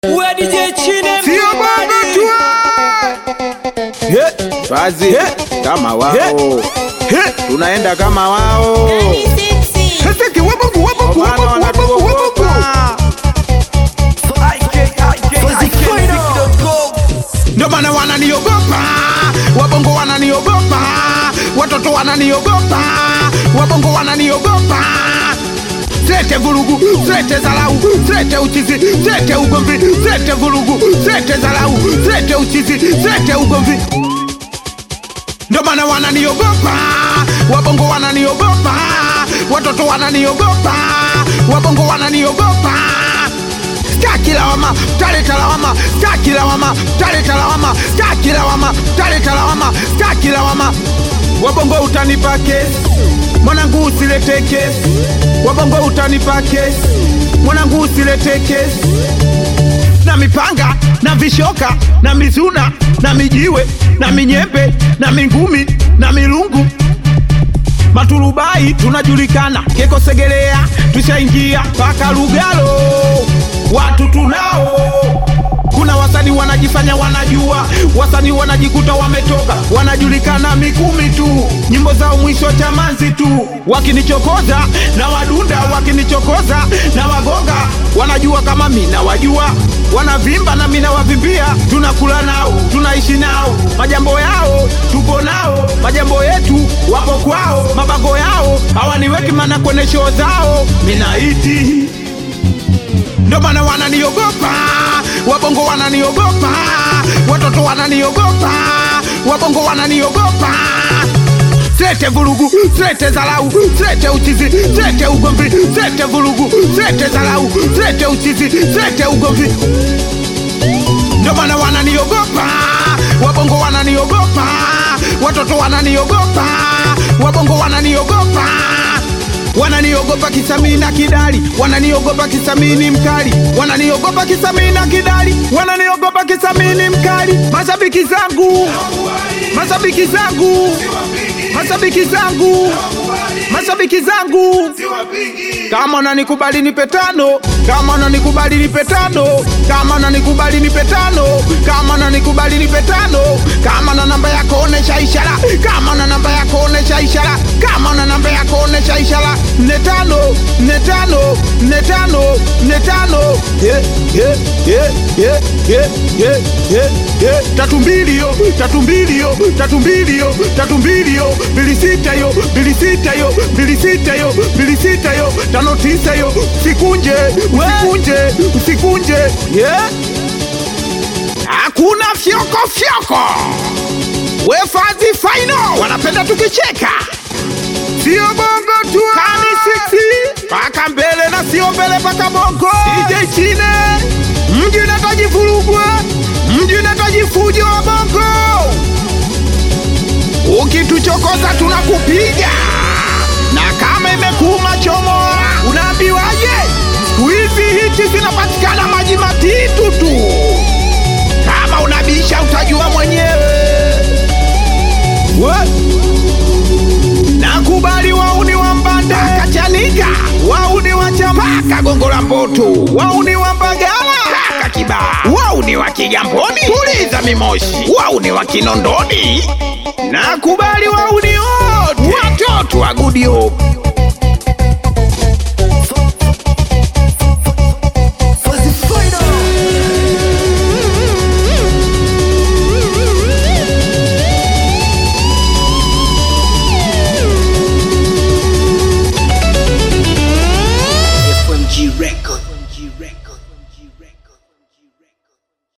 Uwe DJ Chine Sio bongo tu He, Swazi kama wao He, tunaenda kama wao Sasa kiwabubu wabubu Maana wabubu wabubu wabubu wanatuogopa. Ndio maana wananiogopa, wabongo wananiogopa, watoto wananiogopa, wabongo wananiogopa. Zete vurugu, zete zalau, zete uchizi, zete ugomvi, zete vurugu, zete zalau, zete uchizi, zete ugomvi. Ndio maana wananiogopa, wabongo wananiogopa, watoto wananiogopa, wabongo wananiogopa staki lawama, taleta lawama, staki lawama, taleta lawama, staki lawama, taleta lawama, staki lawama. Wabongo utanipa kesi, mwanangu usilete kesi. Wabongo utanipa kesi, mwanangu usilete kesi. Na mipanga na vishoka na mizuna na mijiwe na minyembe na mingumi na milungu Maturubai tunajulikana, Keko Segerea tushaingia mpaka Lugalo, watu tunao. Kuna wasanii wanajifanya wanajua, wasanii wanajikuta wametoka, wanajulikana Mikumi tu, nyimbo zao mwisho chamanzi tu, wakinichokoza na wadunda, wakinichokoza na wagonga, wanajua kama mina wajua wanavimba na mina wavimbia, tunakula nao, tunaishi nao, majambo yao tuko nao, majambo yetu wapo kwao, mabango yao hawaniweki mana kwenye show zao, minaiti ndio maana wananiogopa, wabongo wananiogopa, watoto wananiogopa, wabongo wananiogopa. Zete vurugu, zete zalau, zete uchizi, zete ugomvi, zete vurugu, zete zalau, zete uchizi, zete ugomvi. Ndio maana wananiogopa, wabongo wananiogopa, watoto wananiogopa, wabongo wananiogopa wananiogopa kisamii na kidali, wananiogopa kisamii ni mkali, wananiogopa kisamii na kidali, wananiogopa kisamii ni mkali. Mashabiki zangu, mashabiki zangu, mashabiki zangu, mashabiki zangu, kama unanikubali nipe tano, kama unanikubali nipe tano, kama unanikubali nipe tano, kama unanikubali nipe tano, kama na namba yako onesha ishara, kama na namba yako onesha ishara, kama na namba yako onesha ishara, nne tano, nne tano, nne tano, nne tano, yeah, yeah, yeah, yeah, yeah, yeah, yeah, yeah. tatu mbili yo, tatu mbili yo, tatu mbili yo, tatu mbili yo, mbili sita yo, mbili sita yo, mbili sita yo, mbili sita yo, tano tisa yo, usikunje, usikunje, usikunje, yeah. Hakuna fyoko fyoko, wefazi final wanapenda tukicheka, sio bongo tu, kani siksi paka mbele na sio mbele paka bongo. DJ Chine mji unahitaji vurugwa, mji unahitaji fujo wa bongo. Ukituchokoza tunakupiga, na kama imekuuma chomoa, unaambiwaje? Siku hizi hiti zinapatikana maji matitu tu. Kama unabisha utajua mwenyewe. We. Nakubali wauni wa Mbande Kachanika, wauni wa Chamaka Gongo la Mboto, wauni wa Mbagala Kaka Kibaa, wauni wa Kigamboni Tuliza Mimoshi, wauni wa Kinondoni. Nakubali wauni wote, watoto wa Good Hope